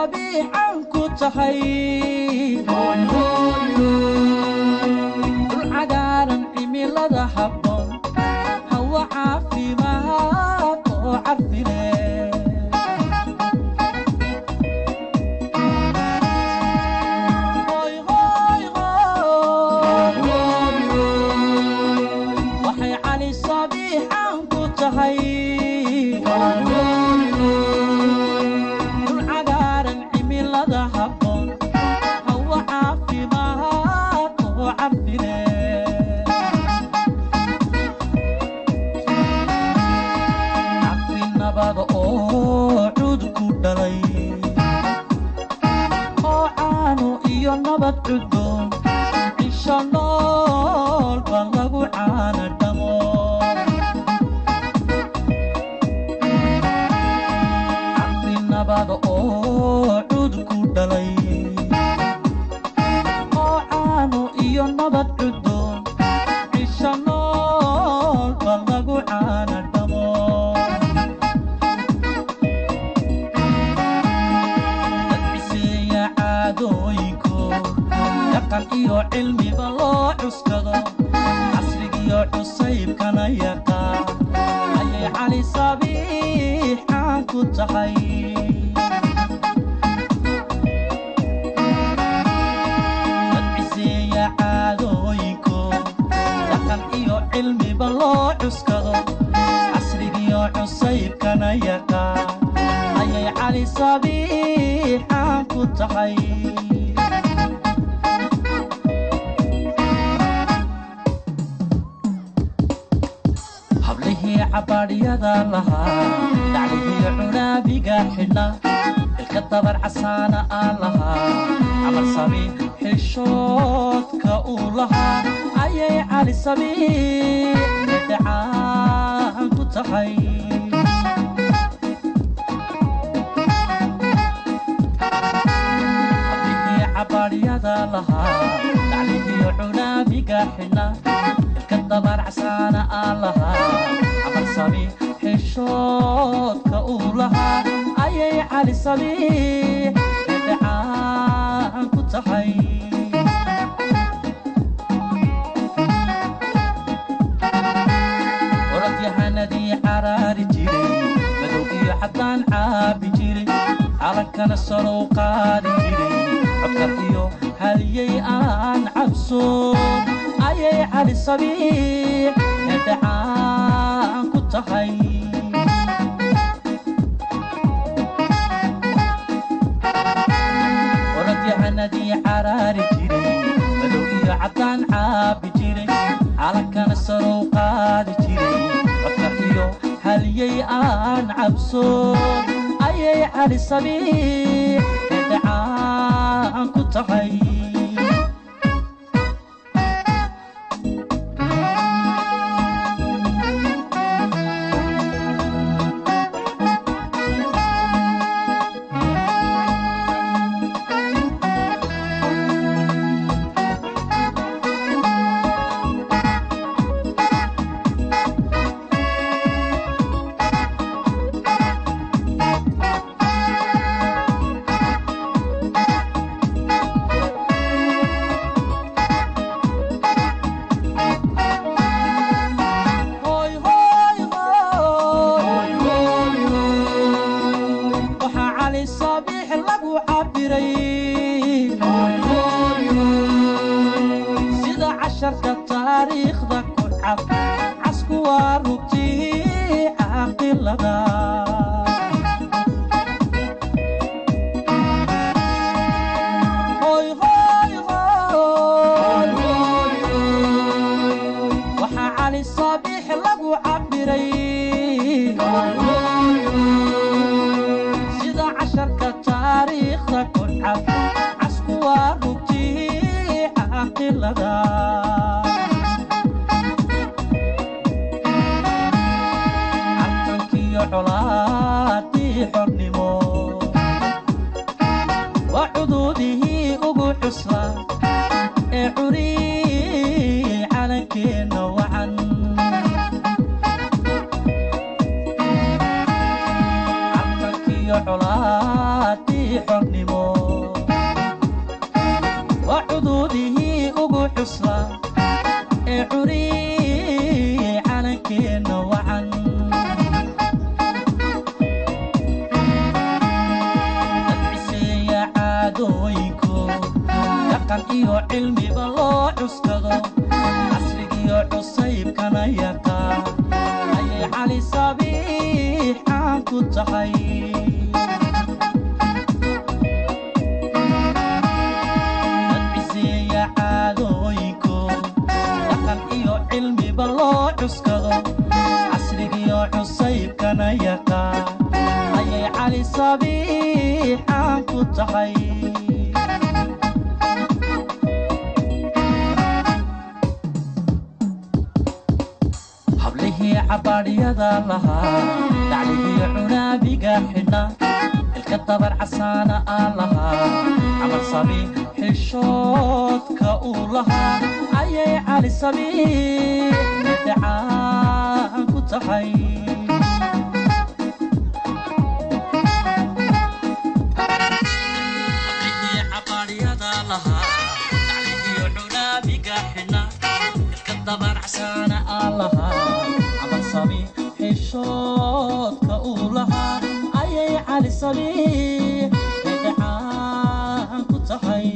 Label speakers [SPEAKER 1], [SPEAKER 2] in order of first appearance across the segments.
[SPEAKER 1] sabiixan ku tahay dul cagaaran cimilada habboon hawa caafimaad oo cafile waxay cali sabiixan ku tahay dul cagaaran cimilada habboon hawa caafimaad oo cafile cafi nabada oo cud ku dhalay oo caano iyo nabad cudboon cisho nool ba lagu caana dhamo cafi nabada oo cud ku dhalay oo caano iyo nabad cudboon cisho nool ba lagu caana dhamo dadciseeya caadooyinku dhaqan iyo cilmiba loo cuskado casrigiyo cusaybkana yaqaan ayay cali sabiixaan ku tahay dadciseeya caadooyinku dhaqan iyo cilmiba loo cuskado casrigiyo cusaybkana yaqaan ayay cali sabiixaan ku tahay hablihii cabaadhyada lahaa daclihii cunaabiga xidhna ilka dabar casaana aan lahaa camal sabiix xishoodka uu lahaa ayay cali sabiix dhedhacaan ku tahay hablihii cabaadhyada lahaa daclihii cunaabiga xidhna ilka dabar casaana aan lahaa camal sabiix xishoodka uu lahaa ayay cali sabiix dhedhacaan ku tahay orodyahanadii caraari jiray madow iyo caddaan caabi jiray calankana salow qaadi jiray codkar iyo haliyey aan cabsoon ayay cali sabiix hedhacaan ku tahay orodyahanadii caraari jiray madow iyo caddaan caabi jiray calankana salow qaadi jiray codkar iyo haliyey aan cabsoon ayay cali sabiix hedhacaan ku tahay Hoy, hoy, hoy. waxaa cali sabiix lagu cabiray sida casharka taariikhda ku cad casku waa rugtii caaqilada Hoy, hoy, hoy. waxaa cali sabiix lagu cabiray sida casharka taariikhda ku cad casku waa rugtii caaqilada cabtankiyo colaadii xornimo waa cuduudihii ugu xusla ee curi calankeenna wacan cabtankiyo colaadii calankiisii xornimo waa cuduudihii ugu xusla ee curiye calankeenna wacan dadciseeya caadooyinku dhaqan iyo cilmiba loo cuskado casrigiyo cusaybkana yaqaan ayay cali sabiix caan ku tahay dadciseeya caadooyinku dhaqan iyo cilmiba loo cuskado casrigiyo cusaybkana yaqaan ayay cali sabiix caan ku tahay hablihii cabaadhyada lahaa dacligii cunaabiga xidhna ilka dabar casaana aan lahaa camal sabi xishoodka uu lahaa ayay cali sabiix midacaan ku tahay hablihii cabaadhyada lahaa dacligii cunaabiga xidhna ilka dabar casaana aan lahaa camal sabi xishoodka uu lahaa ayay cali sabiix midacaan ku tahay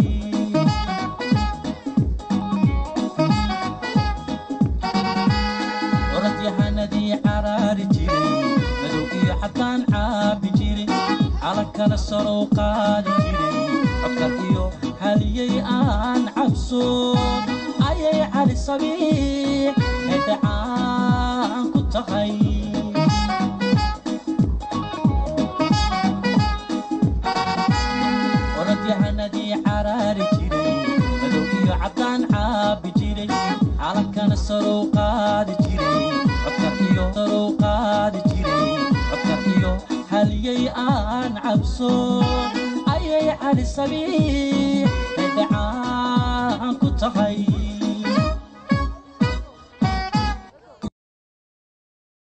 [SPEAKER 1] orodyahanadii caraari jiray madow iyo xataan caabi jiray calankana sarow qaadi jiray codka iyo haliyey aan cabsoon ayay cali sabiix midacaan ku tahay orodyahanadii caraari jiray madow iyo caddaan caabi jiray calankana sarow qaadi jiray codka iyo sarow qaadi jiray codka iyo haliyey aan cabsoon ayay cali sabiix midacaan ku tahay